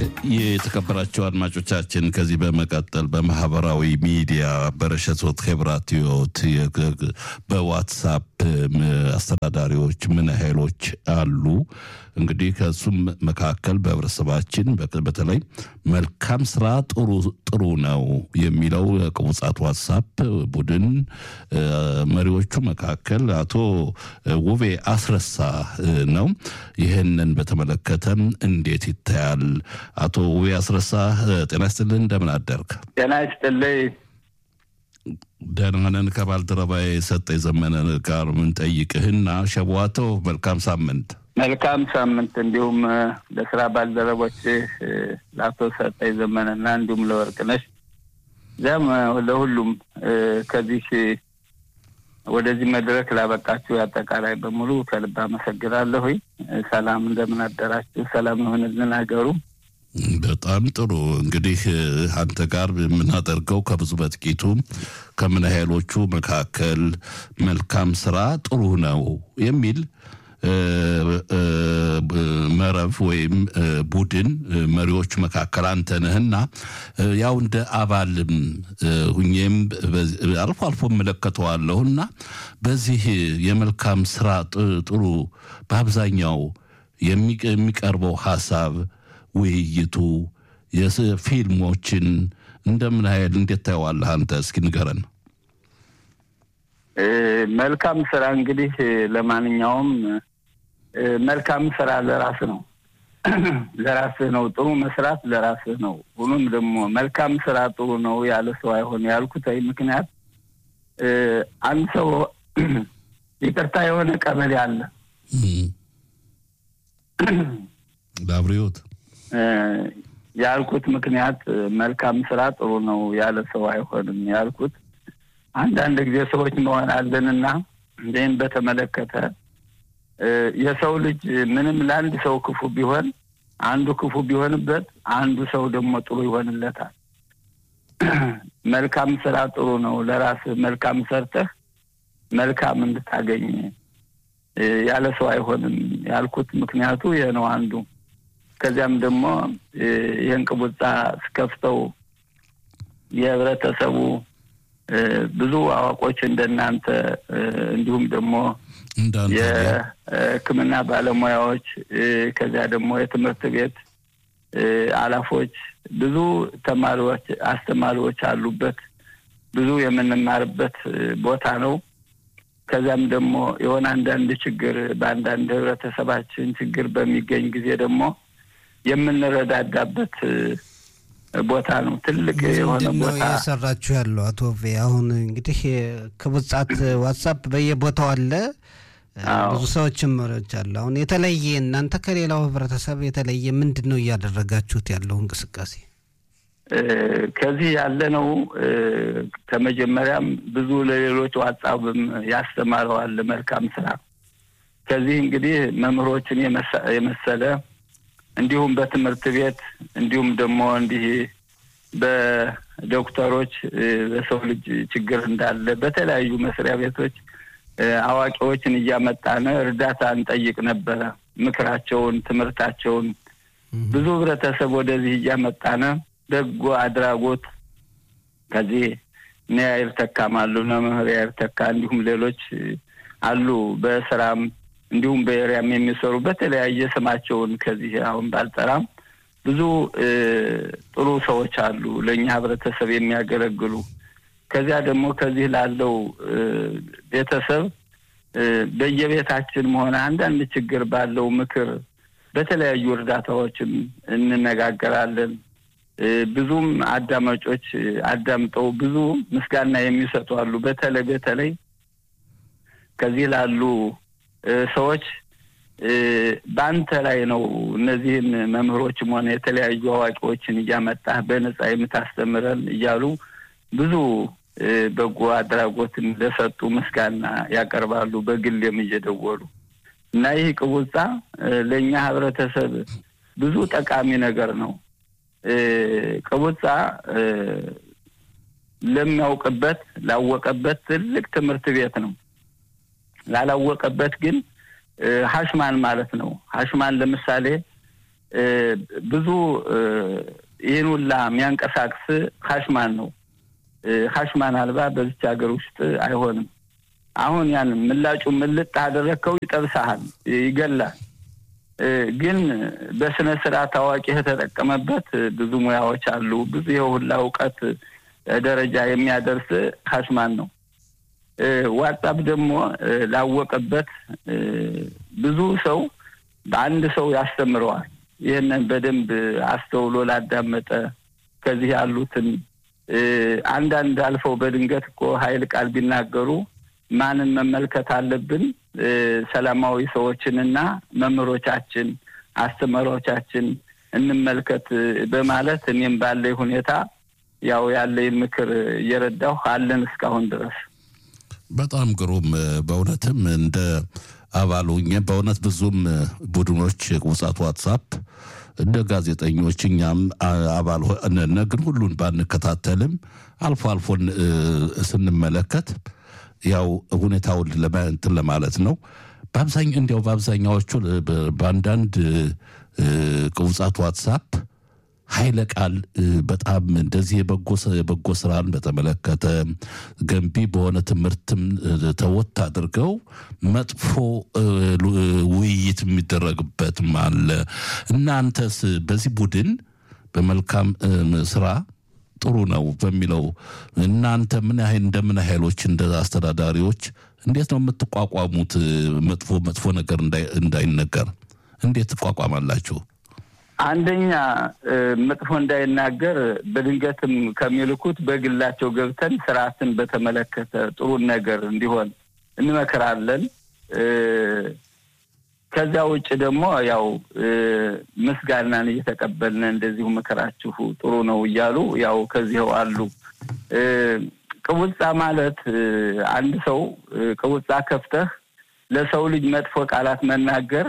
የተከበራቸው አድማጮቻችን ከዚህ በመቀጠል በማህበራዊ ሚዲያ በረሸቶት ሄብራትዮት በዋትሳፕ አስተዳዳሪዎች ምን ኃይሎች አሉ? እንግዲህ ከሱም መካከል በህብረተሰባችን በተለይ መልካም ስራ ጥሩ ጥሩ ነው የሚለው ቅቡጻት ዋትሳፕ ቡድን መሪዎቹ መካከል አቶ ውቤ አስረሳ ነው። ይህንን በተመለከተም እንዴት ይታያል? አቶ ውቤ አስረሳ ጤና ይስጥልን፣ እንደምን አደርግ? ጤና ይስጥልኝ። ደህና ነን። ከባልደረባዬ ሰጠኝ ዘመነ ጋር ምንጠይቅህና ሸቧቶ መልካም ሳምንት መልካም ሳምንት እንዲሁም ለስራ ባልደረቦች ለአቶ ሰጠኝ ዘመንና እንዲሁም ለወርቅነሽ እዚያም ለሁሉም ከዚህ ወደዚህ መድረክ ላበቃችሁ አጠቃላይ በሙሉ ከልብ አመሰግናለሁ። ሰላም እንደምን አደራችሁ? ሰላም ይሁንልን ሀገሩ። በጣም ጥሩ እንግዲህ አንተ ጋር የምናደርገው ከብዙ በጥቂቱ ከምን ኃይሎቹ መካከል መልካም ስራ ጥሩ ነው የሚል መረብ ወይም ቡድን መሪዎች መካከል አንተ ነህና ያው እንደ አባልም ሁኜም አልፎ አልፎ እመለከተዋለሁና በዚህ የመልካም ስራ ጥሩ በአብዛኛው የሚቀርበው ሀሳብ ውይይቱ የፊልሞችን እንደምን ኃይል እንዴት ታየዋለህ አንተ? እስኪ ንገረን። መልካም ስራ እንግዲህ ለማንኛውም መልካም ስራ ለራስ ነው ለራስህ ነው። ጥሩ መስራት ለራስህ ነው። ሁሉም ደግሞ መልካም ስራ ጥሩ ነው ያለ ሰው አይሆን ያልኩት ምክንያት አንድ ሰው ይቅርታ የሆነ ቀበሌ አለ ለአብሪዎት ያልኩት ምክንያት መልካም ስራ ጥሩ ነው ያለ ሰው አይሆንም ያልኩት አንዳንድ ጊዜ ሰዎች መሆናለንና ይህን በተመለከተ የሰው ልጅ ምንም ለአንድ ሰው ክፉ ቢሆን አንዱ ክፉ ቢሆንበት አንዱ ሰው ደግሞ ጥሩ ይሆንለታል። መልካም ስራ ጥሩ ነው። ለራስህ መልካም ሰርተህ መልካም እንድታገኝ ያለ ሰው አይሆንም ያልኩት ምክንያቱ ይህ ነው አንዱ። ከዚያም ደግሞ ይህን ቅቡጻ ስከፍተው የህብረተሰቡ ብዙ አዋቆች እንደናንተ እንዲሁም ደግሞ የሕክምና ባለሙያዎች ከዚያ ደግሞ የትምህርት ቤት አላፎች ብዙ ተማሪዎች፣ አስተማሪዎች አሉበት። ብዙ የምንማርበት ቦታ ነው። ከዚያም ደግሞ የሆነ አንዳንድ ችግር በአንዳንድ ህብረተሰባችን ችግር በሚገኝ ጊዜ ደግሞ የምንረዳዳበት ቦታ ነው። ትልቅ የሆነ ቦታ እየሰራችሁ ያለው አቶ ቬ አሁን እንግዲህ ቅቡጻት ዋትሳፕ በየቦታው አለ። ብዙ ሰዎችም መሪዎች አለ። አሁን የተለየ እናንተ ከሌላው ህብረተሰብ የተለየ ምንድን ነው እያደረጋችሁት ያለው እንቅስቃሴ? ከዚህ ያለ ነው። ከመጀመሪያም ብዙ ለሌሎች ዋትሳፕም ያስተማረዋል መልካም ስራ። ከዚህ እንግዲህ መምህሮችን የመሰለ እንዲሁም በትምህርት ቤት እንዲሁም ደግሞ እንዲህ በዶክተሮች በሰው ልጅ ችግር እንዳለ በተለያዩ መስሪያ ቤቶች አዋቂዎችን እያመጣን እርዳታ እንጠይቅ ነበረ። ምክራቸውን፣ ትምህርታቸውን ብዙ ህብረተሰብ ወደዚህ እያመጣን በጎ አድራጎት ከዚህ እነ ያይር ተካም አሉ እነ መምህር ያይር ተካ እንዲሁም ሌሎች አሉ በስራም እንዲሁም በኤሪያም የሚሰሩ በተለያየ ስማቸውን ከዚህ አሁን ባልጠራም ብዙ ጥሩ ሰዎች አሉ ለእኛ ህብረተሰብ የሚያገለግሉ። ከዚያ ደግሞ ከዚህ ላለው ቤተሰብ በየቤታችን መሆነ አንዳንድ ችግር ባለው ምክር በተለያዩ እርዳታዎችም እንነጋገራለን። ብዙም አዳማጮች አዳምጠው ብዙ ምስጋና የሚሰጡ አሉ። በተለይ በተለይ ከዚህ ላሉ ሰዎች በአንተ ላይ ነው እነዚህን መምህሮችም ሆነ የተለያዩ አዋቂዎችን እያመጣህ በነጻ የምታስተምረን እያሉ ብዙ በጎ አድራጎትን ለሰጡ ምስጋና ያቀርባሉ። በግልም እየደወሉ እና ይህ ቅቡጻ ለእኛ ህብረተሰብ ብዙ ጠቃሚ ነገር ነው። ቅቡጻ ለሚያውቅበት ላወቀበት ትልቅ ትምህርት ቤት ነው። ላላወቀበት ግን ሀሽማን ማለት ነው። ሀሽማን ለምሳሌ ብዙ ይህን ሁላ የሚያንቀሳቅስ ሀሽማን ነው። ሀሽማን አልባ በዚች ሀገር ውስጥ አይሆንም። አሁን ያን ምላጩ ምልጥ አደረግከው ይጠብሳሃል፣ ይገላል። ግን በስነ ስርዓት ታዋቂ የተጠቀመበት ብዙ ሙያዎች አሉ። ብዙ የሁላ እውቀት ደረጃ የሚያደርስ ሀሽማን ነው። ዋትሳፕ ደግሞ ላወቀበት ብዙ ሰው በአንድ ሰው ያስተምረዋል። ይህንን በደንብ አስተውሎ ላዳመጠ ከዚህ ያሉትን አንዳንድ አልፈው በድንገት እኮ ኃይል ቃል ቢናገሩ ማንን መመልከት አለብን? ሰላማዊ ሰዎችንና መምህሮቻችን፣ አስተማሪዎቻችን እንመልከት በማለት እኔም ባለኝ ሁኔታ ያው ያለኝ ምክር እየረዳሁ አለን እስካሁን ድረስ። በጣም ግሩም። በእውነትም እንደ አባል ሆኜ በእውነት ብዙም ቡድኖች ውጻት ዋትሳፕ እንደ ጋዜጠኞች እኛም አባል ነን፣ ግን ሁሉን ባንከታተልም አልፎ አልፎን ስንመለከት ያው ሁኔታውን እንትን ለማለት ነው። በአብዛኛው እንዲያው በአብዛኛዎቹ በአንዳንድ ቅውጻት ዋትሳፕ ኃይለ ቃል በጣም እንደዚህ የበጎ ስራን በተመለከተ ገንቢ በሆነ ትምህርትም ተወት አድርገው መጥፎ ውይይት የሚደረግበትም አለ። እናንተስ በዚህ ቡድን በመልካም ስራ ጥሩ ነው በሚለው እናንተ ምን ያህል እንደምን ኃይሎች እንደ አስተዳዳሪዎች እንዴት ነው የምትቋቋሙት? መጥፎ መጥፎ ነገር እንዳይነገር እንዴት ትቋቋማላችሁ? አንደኛ መጥፎ እንዳይናገር በድንገትም ከሚልኩት በግላቸው ገብተን ስርዓትን በተመለከተ ጥሩን ነገር እንዲሆን እንመክራለን። ከዚያ ውጭ ደግሞ ያው ምስጋናን እየተቀበልን እንደዚሁ ምክራችሁ ጥሩ ነው እያሉ ያው ከዚህው አሉ። ቅቡጻ ማለት አንድ ሰው ቅቡጻ ከፍተህ ለሰው ልጅ መጥፎ ቃላት መናገር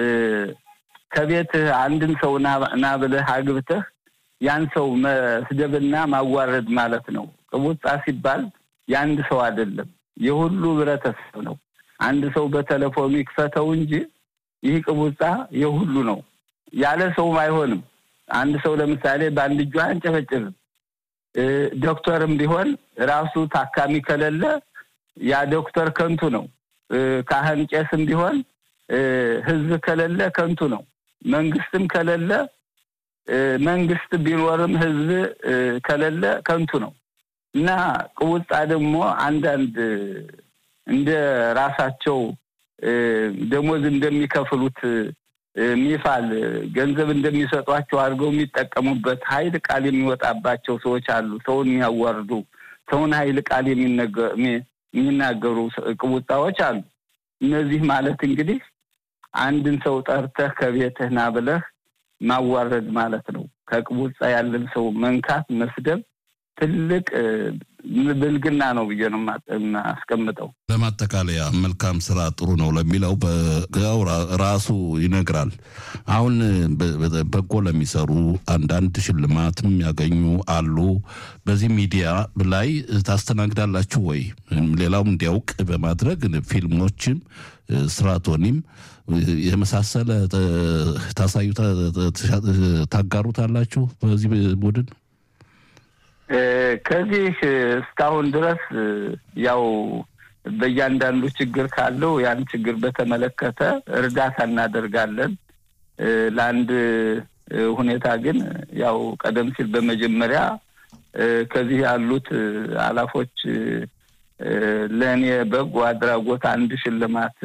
ከቤትህ አንድን ሰው ና ብለህ አግብተህ ያን ሰው መስደብና ማዋረድ ማለት ነው። ቅቡጻ ሲባል የአንድ ሰው አይደለም፣ የሁሉ ህብረተሰብ ነው። አንድ ሰው በቴሌፎኑ ይክፈተው እንጂ ይህ ቅቡጻ የሁሉ ነው። ያለ ሰውም አይሆንም። አንድ ሰው ለምሳሌ በአንድ እጁ አንጨበጭብም። ዶክተርም ቢሆን ራሱ ታካሚ ከሌለ ያ ዶክተር ከንቱ ነው። ካህን ቄስም ቢሆን ህዝብ ከሌለ ከንቱ ነው። መንግስትም ከሌለ መንግስት ቢኖርም ህዝብ ከሌለ ከንቱ ነው እና ቅውጣ ደግሞ አንዳንድ እንደ ራሳቸው ደሞዝ እንደሚከፍሉት ሚፋል ገንዘብ እንደሚሰጧቸው አድርገው የሚጠቀሙበት ኃይል ቃል የሚወጣባቸው ሰዎች አሉ። ሰውን የሚያዋርዱ ሰውን ኃይል ቃል የሚናገሩ ቅቡጣዎች አሉ። እነዚህ ማለት እንግዲህ አንድን ሰው ጠርተህ ከቤትህ ና ብለህ ማዋረድ ማለት ነው። ከቅቡጻ ያለን ሰው መንካት፣ መስደብ ትልቅ ብልግና ነው ብዬ ነው አስቀምጠው። ለማጠቃለያ መልካም ስራ ጥሩ ነው ለሚለው በጋው ራሱ ይነግራል። አሁን በጎ ለሚሰሩ አንዳንድ ሽልማትም ያገኙ አሉ። በዚህ ሚዲያ ላይ ታስተናግዳላችሁ ወይ? ሌላውም እንዲያውቅ በማድረግ ፊልሞችም ስትራቶኒም የመሳሰለ ታሳዩ ታጋሩታላችሁ በዚህ ቡድን ከዚህ እስካሁን ድረስ ያው በእያንዳንዱ ችግር ካለው ያን ችግር በተመለከተ እርዳታ እናደርጋለን። ለአንድ ሁኔታ ግን ያው ቀደም ሲል በመጀመሪያ ከዚህ ያሉት አላፎች ለእኔ በጎ አድራጎት አንድ ሽልማት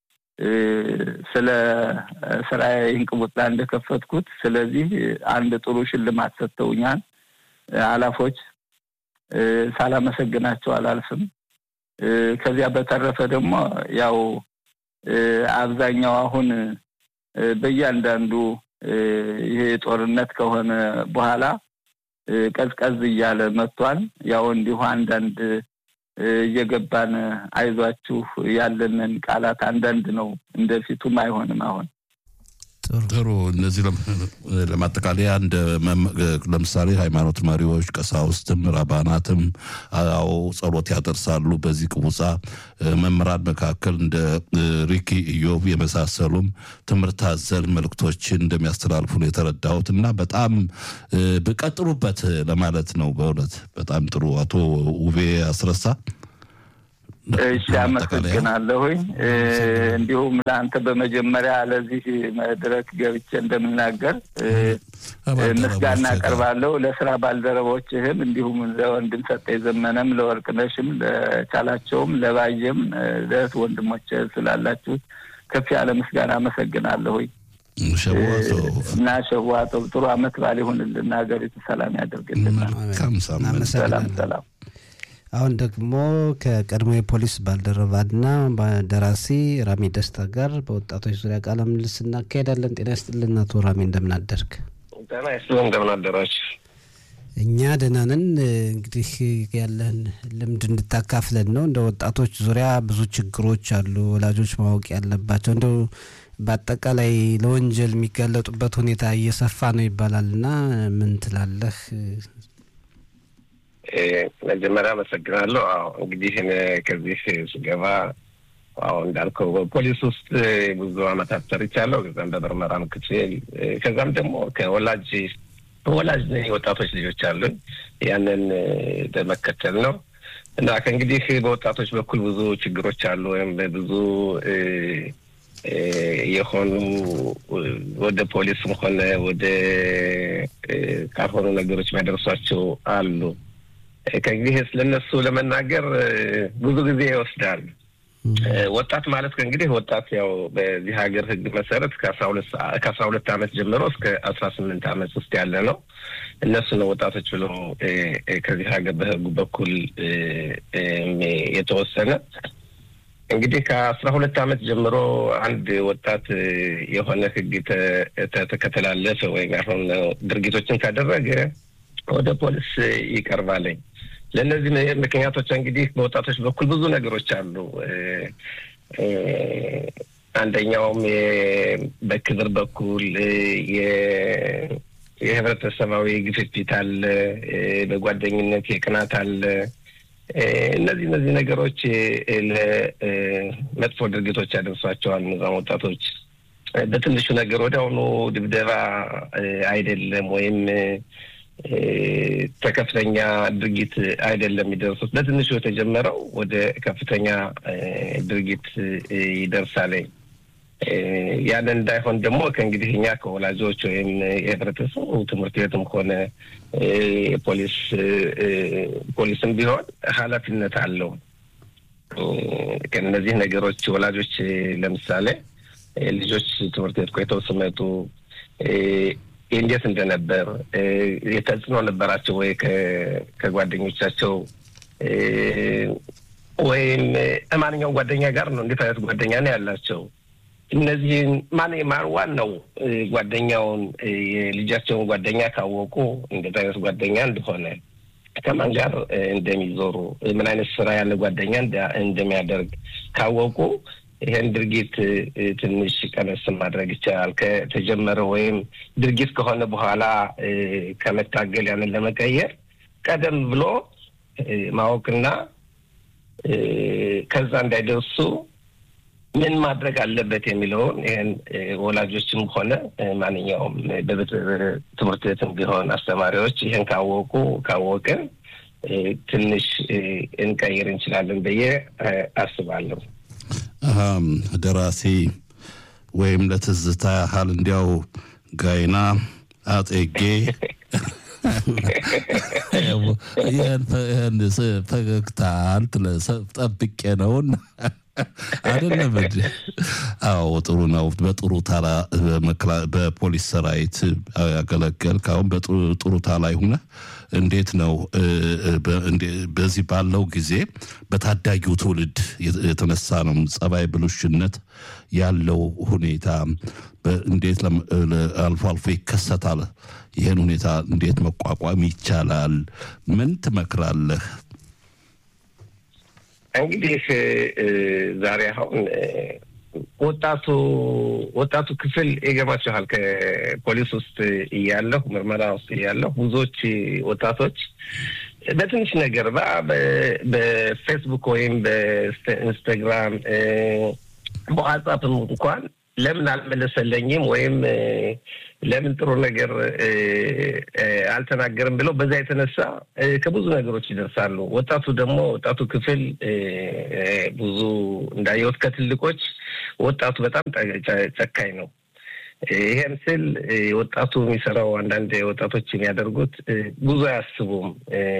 ስለ ስራዬ እንቅቡጣ እንደከፈትኩት ስለዚህ አንድ ጥሩ ሽልማት ሰጥተውኛል። አላፎች ሳላመሰግናቸው አላልፍም። ከዚያ በተረፈ ደግሞ ያው አብዛኛው አሁን በእያንዳንዱ ይሄ ጦርነት ከሆነ በኋላ ቀዝቀዝ እያለ መጥቷል። ያው እንዲሁ አንዳንድ እየገባን አይዟችሁ ያለንን ቃላት አንዳንድ ነው፣ እንደፊቱም አይሆንም አሁን ጥሩ እነዚህ ለማጠቃለያ እንደ ለምሳሌ ሃይማኖት መሪዎች ቀሳውስትም ራባናትም አዎ ጸሎት ያደርሳሉ። በዚህ ቅቡጻ መምህራን መካከል እንደ ሪኪ ኢዮብ የመሳሰሉም ትምህርት አዘል መልእክቶችን እንደሚያስተላልፉ ነው የተረዳሁት እና በጣም ብቀጥሉበት ለማለት ነው። በእውነት በጣም ጥሩ አቶ ውቤ አስረሳ እሺ፣ አመሰግናለሁኝ። እንዲሁም ለአንተ በመጀመሪያ ለዚህ መድረክ ገብቼ እንደምናገር ምስጋና አቀርባለሁ። ለስራ ባልደረቦችህም እንዲሁም ለወንድም ሰጠኝ ዘመነም፣ ለወርቅነሽም፣ ለቻላቸውም፣ ለባየም ለእህት ወንድሞች ስላላችሁ ከፍ ያለ ምስጋና አመሰግናለሁኝ እና ሸዋቶ ጥሩ አመት ባል ይሁንልን፣ ሀገሪቱ ሰላም ያደርግልናል። ሰላም ሰላም። አሁን ደግሞ ከቀድሞ የፖሊስ ባልደረባና ደራሲ ራሚ ደስታ ጋር በወጣቶች ዙሪያ ቃለ ምልልስ እናካሄዳለን። ጤና ይስጥልን አቶ ራሚ፣ እንደምናደርግ። ጤና ይስጥልን፣ እንደምናደራችሁ። እኛ ደህና ነን። እንግዲህ ያለን ልምድ እንድታካፍለን ነው። እንደ ወጣቶች ዙሪያ ብዙ ችግሮች አሉ፣ ወላጆች ማወቅ ያለባቸው እንደው በአጠቃላይ ለወንጀል የሚጋለጡበት ሁኔታ እየሰፋ ነው ይባላል እና ምን ትላለህ? መጀመሪያ አመሰግናለሁ። አዎ እንግዲህ ከዚህ ስገባ አዎ እንዳልከው ፖሊስ ውስጥ ብዙ አመታት ሰርቻለሁ። ከዛም በምርመራም ክፍል ከዛም ደግሞ ከወላጅ ወላጅ ወጣቶች ልጆች አሉኝ። ያንን በመከተል ነው እና ከእንግዲህ በወጣቶች በኩል ብዙ ችግሮች አሉ ወይም ብዙ የሆኑ ወደ ፖሊስም ሆነ ወደ ካልሆኑ ነገሮች የሚያደርሷቸው አሉ። ከእንግዲህ ስለነሱ ለመናገር ብዙ ጊዜ ይወስዳል። ወጣት ማለት ከእንግዲህ ወጣት ያው በዚህ ሀገር ሕግ መሰረት ከአስራ ሁለት ዓመት ጀምሮ እስከ አስራ ስምንት ዓመት ውስጥ ያለ ነው። እነሱ ነው ወጣቶች ብሎ ከዚህ ሀገር በሕጉ በኩል የተወሰነ እንግዲህ ከአስራ ሁለት ዓመት ጀምሮ አንድ ወጣት የሆነ ሕግ ከተላለፈ ወይም ያልሆነ ድርጊቶችን ካደረገ ወደ ፖሊስ ይቀርባለኝ። ለእነዚህ ምክንያቶች እንግዲህ በወጣቶች በኩል ብዙ ነገሮች አሉ። አንደኛውም በክብር በኩል የህብረተሰባዊ ግፊት አለ፣ በጓደኝነት የቅናት አለ። እነዚህ እነዚህ ነገሮች ለመጥፎ ድርጊቶች ያደርሷቸዋል። እነዛም ወጣቶች በትንሹ ነገር ወዲያውኑ ድብደባ አይደለም ወይም ከከፍተኛ ድርጊት አይደለም የሚደርሱት። በትንሹ የተጀመረው ወደ ከፍተኛ ድርጊት ይደርሳል። ያንን እንዳይሆን ደግሞ ከእንግዲህ እኛ ከወላጆች ወይም የህብረተሰቡ ትምህርት ቤትም ሆነ የፖሊስ ፖሊስም ቢሆን ኃላፊነት አለው። ከእነዚህ ነገሮች ወላጆች ለምሳሌ ልጆች ትምህርት ቤት ቆይተው ሲመጡ እንዴት እንደነበር የተጽዕኖ ነበራቸው ወይ ከጓደኞቻቸው ወይም ማንኛውም ጓደኛ ጋር ነው? እንዴት አይነት ጓደኛ ነው ያላቸው? እነዚህን ማን ማን ዋናው ጓደኛውን የልጃቸውን ጓደኛ ካወቁ እንዴት አይነት ጓደኛ እንደሆነ ከማን ጋር እንደሚዞሩ ምን አይነት ስራ ያለ ጓደኛ እንደሚያደርግ ካወቁ ይሄን ድርጊት ትንሽ ቀነስ ማድረግ ይቻላል። ከተጀመረ ወይም ድርጊት ከሆነ በኋላ ከመታገል ያንን ለመቀየር ቀደም ብሎ ማወቅና ከዛ እንዳይደርሱ ምን ማድረግ አለበት የሚለውን ይህን ወላጆችም ሆነ ማንኛውም ትምህርት ቤትም ቢሆን አስተማሪዎች ይህን ካወቁ ካወቅን ትንሽ እንቀይር እንችላለን ብዬ አስባለሁ። ደራሲ ወይም ለትዝታ ያህል እንዲያው ጋይና አጤጌ ይህን ፈገግታ ጠብቄ ነውን አይደለም እንጂ? አዎ ጥሩ ነው። በጥሩ ታላ በፖሊስ ሰራዊት ያገለገል ካሁን በጥሩ ታላ ሁነ እንዴት ነው በዚህ ባለው ጊዜ በታዳጊው ትውልድ የተነሳ ነው ጸባይ ብልሽነት ያለው ሁኔታ እንዴት አልፎ አልፎ ይከሰታል። ይህን ሁኔታ እንዴት መቋቋም ይቻላል? ምን ትመክራለህ? እንግዲህ ዛሬ አሁን ወጣቱ ወጣቱ ክፍል ይገባችኋል። ከፖሊስ ውስጥ እያለሁ ምርመራ ውስጥ እያለሁ ብዙዎች ወጣቶች በትንሽ ነገር በፌስቡክ ወይም በኢንስታግራም በዋትሳፕም እንኳን ለምን አልመለሰለኝም ወይም ለምን ጥሩ ነገር አልተናገርም ብለው በዛ የተነሳ ከብዙ ነገሮች ይደርሳሉ። ወጣቱ ደግሞ ወጣቱ ክፍል ብዙ እንዳየሁት ከትልቆች ወጣቱ በጣም ጨካኝ ነው። ይሄን ስል ወጣቱ የሚሰራው አንዳንድ ወጣቶች የሚያደርጉት ብዙ አያስቡም።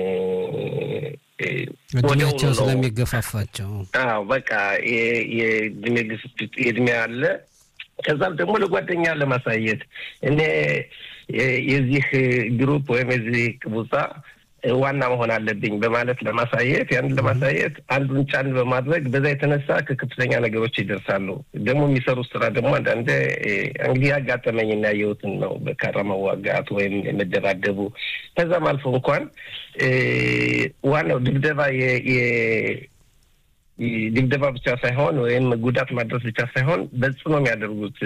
እድሜያቸው ስለሚገፋፋቸው አዎ በቃ የእድሜ ግፍት የእድሜ አለ ከዛም ደግሞ ለጓደኛ ለማሳየት እኔ የዚህ ግሩፕ ወይም የዚህ ቅቡጻ ዋና መሆን አለብኝ በማለት ለማሳየት ያንን ለማሳየት አንዱን ጫን በማድረግ በዛ የተነሳ ከከፍተኛ ነገሮች ይደርሳሉ። ደግሞ የሚሰሩት ስራ ደግሞ አንዳንዴ እንግዲህ ያጋጠመኝና ያየሁትን ነው። በካራ መዋጋት ወይም የመደባደቡ ከዛም አልፎ እንኳን ዋናው ድብደባ ድብደባ ብቻ ሳይሆን ወይም ጉዳት ማድረስ ብቻ ሳይሆን በጽኖ የሚያደርጉት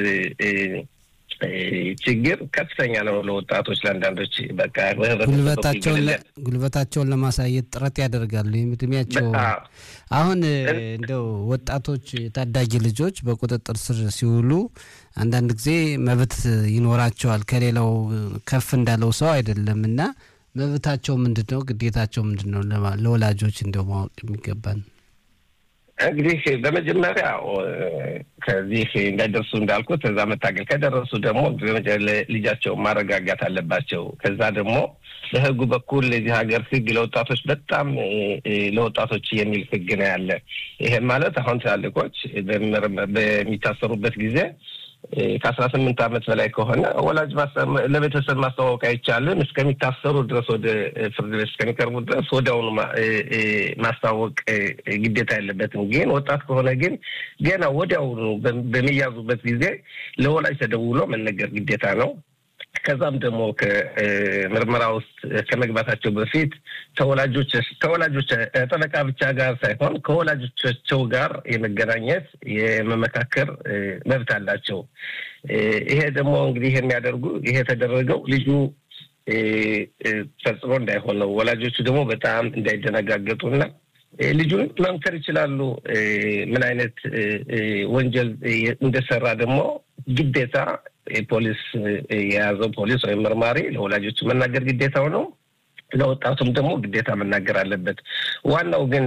ችግር ከፍተኛ ነው። ለወጣቶች ለአንዳንዶች በቃ ጉልበታቸውን ለማሳየት ጥረት ያደርጋሉ። እድሜያቸው አሁን እንደው ወጣቶች ታዳጊ ልጆች በቁጥጥር ስር ሲውሉ አንዳንድ ጊዜ መብት ይኖራቸዋል ከሌላው ከፍ እንዳለው ሰው አይደለም እና መብታቸው ምንድን ነው? ግዴታቸው ምንድን ነው? ለወላጆች እንደው ማወቅ የሚገባን እንግዲህ በመጀመሪያ ከዚህ እንዳይደርሱ እንዳልኩት ከዛ መታገል ከደረሱ ደግሞ ልጃቸው ማረጋጋት አለባቸው። ከዛ ደግሞ በሕጉ በኩል የዚህ ሀገር ሕግ ለወጣቶች በጣም ለወጣቶች የሚል ሕግ ነው ያለ። ይሄም ማለት አሁን ትላልቆች በሚታሰሩበት ጊዜ ከአስራ ስምንት ዓመት በላይ ከሆነ ወላጅ ለቤተሰብ ማስተዋወቅ አይቻልም። እስከሚታሰሩ ድረስ ወደ ፍርድ ቤት እስከሚቀርቡ ድረስ ወዲያውኑ ማስታወቅ ግዴታ የለበትም። ግን ወጣት ከሆነ ግን ገና ወዲያውኑ በሚያዙበት ጊዜ ለወላጅ ተደውሎ መነገር ግዴታ ነው። ከዛም ደግሞ ከምርመራ ውስጥ ከመግባታቸው በፊት ተወላጆች ተወላጆች ጠበቃ ብቻ ጋር ሳይሆን ከወላጆቻቸው ጋር የመገናኘት የመመካከር መብት አላቸው። ይሄ ደግሞ እንግዲህ የሚያደርጉ ይሄ የተደረገው ልጁ ፈጽሞ እንዳይሆን ነው። ወላጆቹ ደግሞ በጣም እንዳይደነጋገጡና ልጁን መምከር ይችላሉ። ምን አይነት ወንጀል እንደሰራ ደግሞ ግዴታ ፖሊስ የያዘው ፖሊስ ወይም መርማሪ ለወላጆች መናገር ግዴታው ነው። ለወጣቱም ደግሞ ግዴታ መናገር አለበት። ዋናው ግን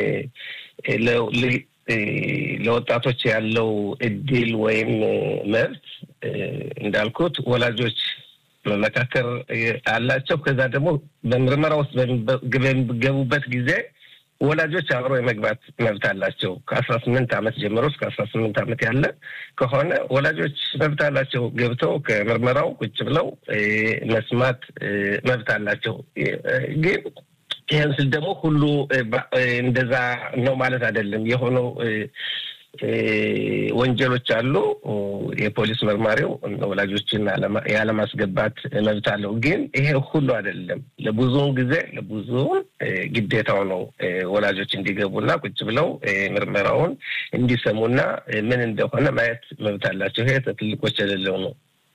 ለወጣቶች ያለው እድል ወይም መብት እንዳልኩት ወላጆች መመካከር አላቸው። ከዛ ደግሞ በምርመራ ውስጥ በሚገቡበት ጊዜ ወላጆች አብረው የመግባት መብት አላቸው። ከአስራ ስምንት ዓመት ጀምሮ እስከ አስራ ስምንት ዓመት ያለ ከሆነ ወላጆች መብት አላቸው። ገብተው ከምርመራው ቁጭ ብለው መስማት መብት አላቸው። ግን ይህን ስል ደግሞ ሁሉ እንደዛ ነው ማለት አይደለም። የሆነው ወንጀሎች አሉ። የፖሊስ መርማሪው ወላጆችን ያለማስገባት መብት አለው። ግን ይሄ ሁሉ አይደለም። ለብዙውን ጊዜ ለብዙውን ግዴታው ነው ወላጆች እንዲገቡና ቁጭ ብለው ምርመራውን እንዲሰሙና ምን እንደሆነ ማየት መብት አላቸው። ይሄ ትልቆች የሌለው ነው።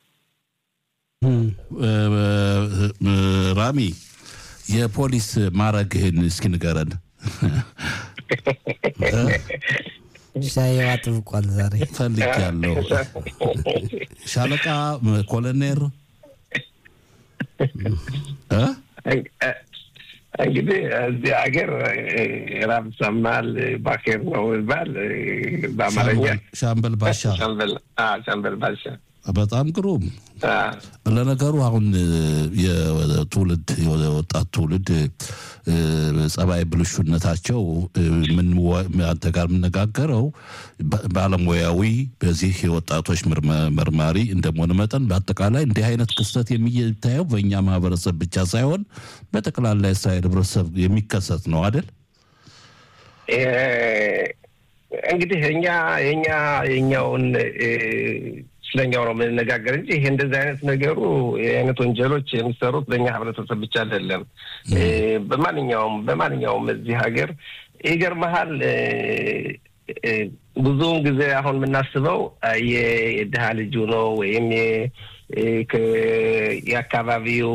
ራሚ የፖሊስ ማዕረግህን እስኪ ንገረን። ሻየዋ ጥብቋል ዛሬ ፈልጌያለሁ። ሻለቃ፣ ኮሎኔል እንግዲህ እዚህ ሀገር ራብ ሰማል ባኬር ነው ይባል በአማርኛ ሻምበል ባሻ ሻምበል ባሻ በጣም ግሩም። ለነገሩ አሁን የትውልድ የወጣት ትውልድ ጸባይ ብልሹነታቸው አንተ ጋር የምነጋገረው ባለሙያዊ በዚህ የወጣቶች መርማሪ እንደመሆነ መጠን በአጠቃላይ እንዲህ አይነት ክስተት የሚታየው በእኛ ማህበረሰብ ብቻ ሳይሆን በጠቅላላ የእስራኤል ህብረተሰብ የሚከሰት ነው አይደል? እንግዲህ እኛ የኛ የኛውን ስለኛው ነው የምንነጋገር እንጂ ይሄ እንደዚህ አይነት ነገሩ የአይነት ወንጀሎች የሚሰሩት በእኛ ህብረተሰብ ብቻ አይደለም። በማንኛውም በማንኛውም እዚህ ሀገር ይገርመሃል ብዙውን ጊዜ አሁን የምናስበው የድሃ ልጁ ነው ወይም የአካባቢው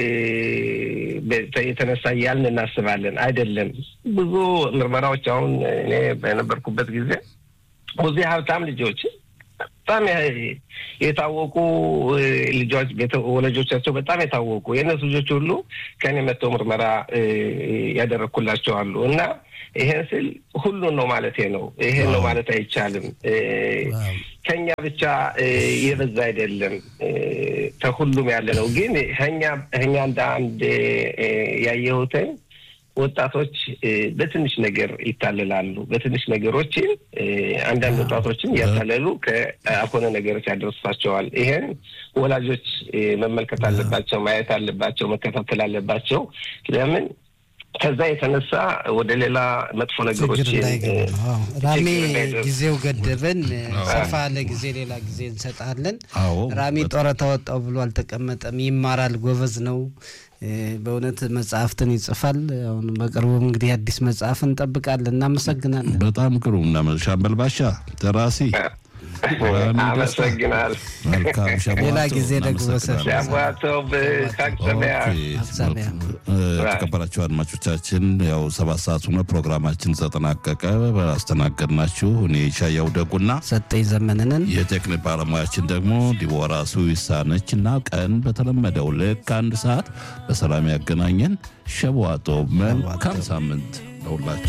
የተነሳ እያልን እናስባለን። አይደለም። ብዙ ምርመራዎች አሁን እኔ በነበርኩበት ጊዜ ብዙ ሀብታም ልጆች በጣም የታወቁ ልጆች ወላጆቻቸው በጣም የታወቁ የእነሱ ልጆች ሁሉ ከኔ መጥተው ምርመራ ያደረግኩላቸው አሉ እና ይሄን ስል ሁሉን ነው ማለት ነው። ይሄን ነው ማለት አይቻልም። ከኛ ብቻ የበዛ አይደለም፣ ከሁሉም ያለ ነው። ግን እኛ እንደ አንድ ያየሁትን ወጣቶች በትንሽ ነገር ይታለላሉ። በትንሽ ነገሮችን አንዳንድ ወጣቶችን እያታለሉ ከአልሆነ ነገሮች ያደርሷቸዋል። ይሄን ወላጆች መመልከት አለባቸው፣ ማየት አለባቸው፣ መከታተል አለባቸው። ለምን ከዛ የተነሳ ወደ ሌላ መጥፎ ነገሮች ራሜ ጊዜው ገደበን። ሰፋ ለጊዜ ሌላ ጊዜ እንሰጣለን። ራሜ ጡረታ ወጣው ብሎ አልተቀመጠም። ይማራል፣ ጎበዝ ነው። በእውነት መጽሐፍትን ይጽፋል። አሁን በቅርቡም እንግዲህ አዲስ መጽሐፍ እንጠብቃለን። እናመሰግናለን። በጣም ቅሩ ሻምበል ባሻ ደራሲ አመሰግናል። ሌላ ጊዜ ደግሞ የተከበራችሁ አድማጮቻችን ያው ሰባት ሰዓት ሆነ ፕሮግራማችን ተጠናቀቀ። አስተናገድናችሁ እኔ ሻያው ደጉና ሰጠኝ ዘመንንን የቴክኒክ ባለሙያችን ደግሞ ዲቦራ ስዊሳነች እና ቀን በተለመደው ልክ አንድ ሰዓት በሰላም ያገናኘን። ሸቧጦ መልካም ሳምንት ለሁላችሁ።